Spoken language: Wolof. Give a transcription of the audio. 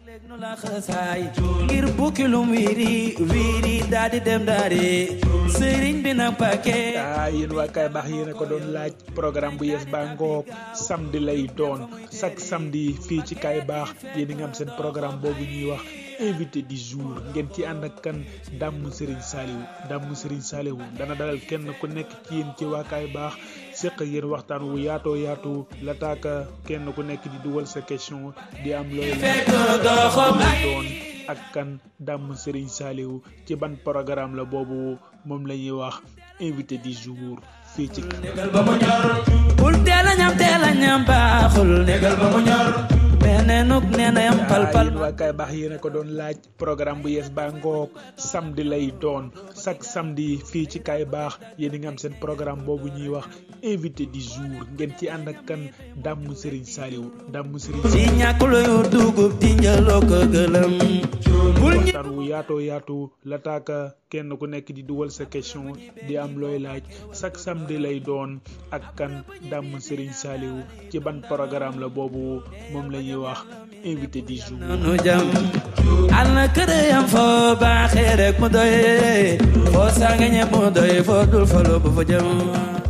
nu la xasaay ngir bukki lum wiiri wiiri daal di dem daari sëriñ bi na pake ah yéen waa kay baax yéen a ko doon laaj programme bu yees baa ngoog samedi lay doon chaque samedi fii ci kay baax yéen a ngi am seen programme boobu ñuy wax invité du jour ngeen ci ànd ak kan dàmm Serigne Saliou dàmm Serigne Saliou dana dalal kenn ku nekk ci yéen ci waa kay baax séq yéen waxtaan wu yaatoo yaatu la taaka kenn ku nekk di dugal sa question di am looy doon ak kan dàmm Serigne Saliou ci ban programme la boobu moom la ñuy wax invité du jour fii ci négal ba mu ñor bul teel a ñam teel a ñam baaxul négal ba mu ñor beneenuk nee na yam pal pal yéen waa kay baax yéen a ko doon laaj programme bu yees baa ngoog samedi lay doon chaque samedi fii ci kay baax yéen a ngi am seen programme boobu ñuy wax invité du jour ngeen ci ànd ak kan dàmm Serigne Saliou dàmm Serigne si ñàkk luyu dugub di njëloo ko gëlëm bul ñi waxtaan wu yaatoo yaatu la taaka kenn ku nekk di dugal sa question di am looy laaj chaque samedi lay doon ak kan dàmm Serigne Saliou ci ban programme la boobu moom la ñuy wax invité du jour nu jam al na kër yam foo baaxee rek mu doy foo saa nga ñëpp mu doy foo dul fa loo ba fa jëm